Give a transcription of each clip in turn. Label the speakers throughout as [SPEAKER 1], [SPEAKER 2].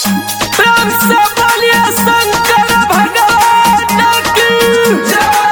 [SPEAKER 1] प्रेम से बोलिए शंकर भगवान की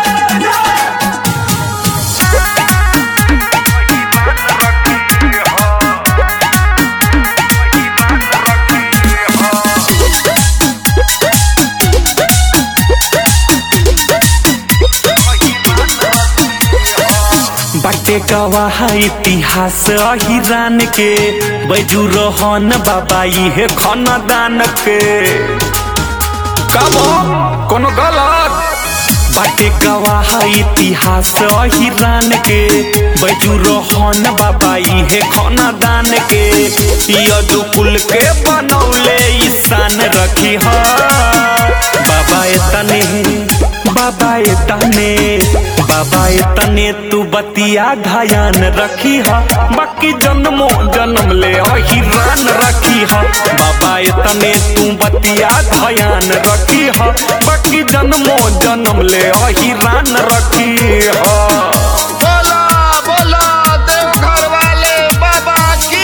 [SPEAKER 1] बाटे गवाह इतिहास अहिरान के बैजू रोहन बाबा इहे खनदान के
[SPEAKER 2] कबो कोनो गलत
[SPEAKER 1] बाटे गवाह इतिहास अहिरान के बैजू रोहन बाबा इहे खनदान के यदु कुल के बनौले ईशान रखी ह बाबा एतने बाबा एतने बाबा एतने तू बतिया ध्यान रखी ह बाकी जन्मो जन्म ले अहिरान रखी ह बाबा एतने तू बतिया ध्यान रखी ह बाकी जन्मो जन्म ले अहिरान रखी ह
[SPEAKER 2] बोला बोला देवघर वाले बाबा की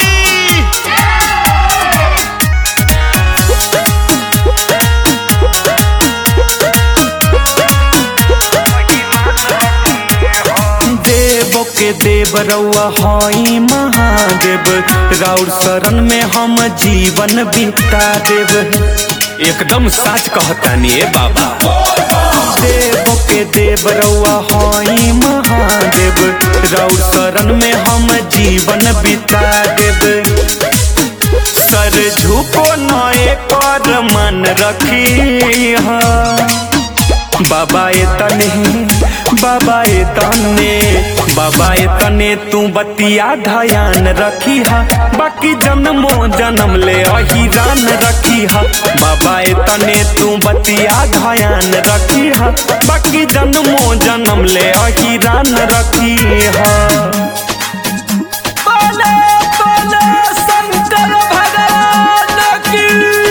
[SPEAKER 1] देव के देव रउआ हई महादेव राउर शरण में हम जीवन बिता देव एकदम सच कहतानी ए बाबा देव के देव रउआ हई महादेव राउर शरण में हम जीवन बिता देव सर झुको नए कर मन रखी हा बाबा ए तने बाबा ए तने बाबा ए तने तू बतिया ध्यान रखी हा बाकी जन्मो जन्म ले अहिरान रखी हा बाबा ए तने तू बतिया ध्यान रखी हा बाकी जन्मो जन्म ले अहिरान रखी हा बोले बोले शंकर भगवान की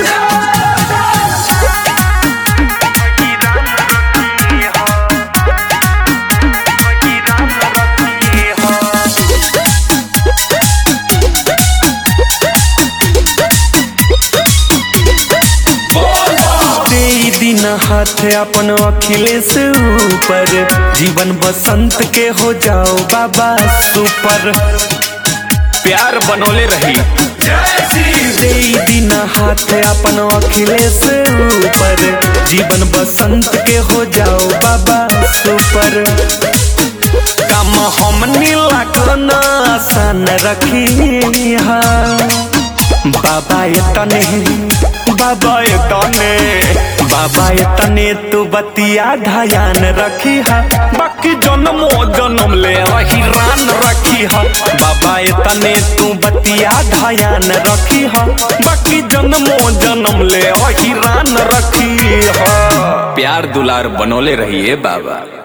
[SPEAKER 1] तेई दिन हाथ अपन अखिलेश ऊपर जीवन बसंत के हो जाओ बाबा सुपर प्यार बनोले रही तेई दिन हाथ अपन अखिलेश ऊपर जीवन बसंत के हो जाओ बाबा सुपर काम हम नीला करना आसान रखी हा बाबा ये तने बाबा ये तने बाबा ये तने तू बतिया ध्यान रखी हा बाकी जन्मो जन्म ले अहिरान रखी हा बाबा ये तने तू बतिया ध्यान रखी हा बाकी जन्मो जन्म ले अहिरान रखी हा
[SPEAKER 2] प्यार दुलार बनोले रहिए बाबा